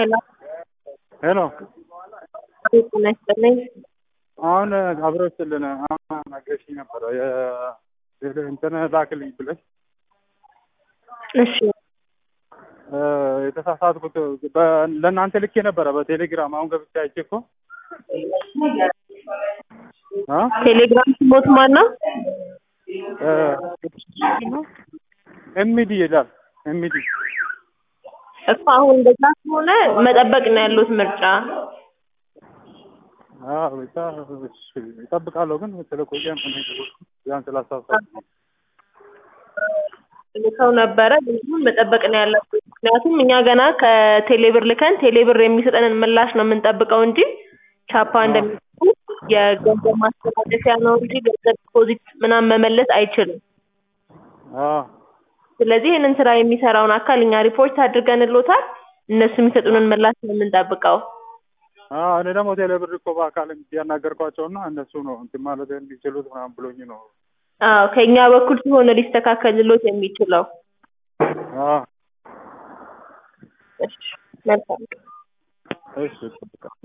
ሄሎ ሄሎ አቤት ጤና ይስጥልኝ። አሁን አብረውችልን አሁን ነገርሽኝ ነበረ የ- እንትን ላክልኝ ብለሽ እሺ እ፣ የተሳሳትኩት በ- ለእናንተ ልኬ ነበረ በቴሌግራም አሁን ገብቼ አይቼ እኮ እ? ቴሌግራም ስሞት ማን ነው? እ፣ ኤምዲ ይላል ኤምዲ እኮ አሁን እንደዛ ከሆነ መጠበቅ ነው ያሉት ምርጫ። አዎ፣ ብቻ እሺ፣ እጠብቃለሁ ግን ስለቆየ ነው እኔ የደወልኩት። ያን ስላሳሳት ልከው ነበረ ግን መጠበቅ ነው ያለብን። ምክንያቱም እኛ ገና ከቴሌብር ልከን ቴሌብር የሚሰጠንን ምላሽ ነው የምንጠብቀው እንጂ ቻፓ እንደሚሰጡ የገንዘብ ማስተላለፊያ ነው እንጂ ገንዘብ ዲፖዚት ምናምን መመለስ አይችልም። ስለዚህ ይህንን ስራ የሚሰራውን አካል እኛ ሪፖርት አድርገንሎታል። እነሱ የሚሰጡንን ምላሽ ነው የምንጠብቀው። እኔ ደግሞ ቴሌብር እኮ በአካል ያናገርኳቸው እና እነሱ ነው እንትን ማለት የሚችሉት ምናምን ብሎኝ ነው። አዎ ከእኛ በኩል ሲሆን ሊስተካከልሎት የሚችለው። አዎ፣ እሺ መልካም እሺ እጠብቃለሁ።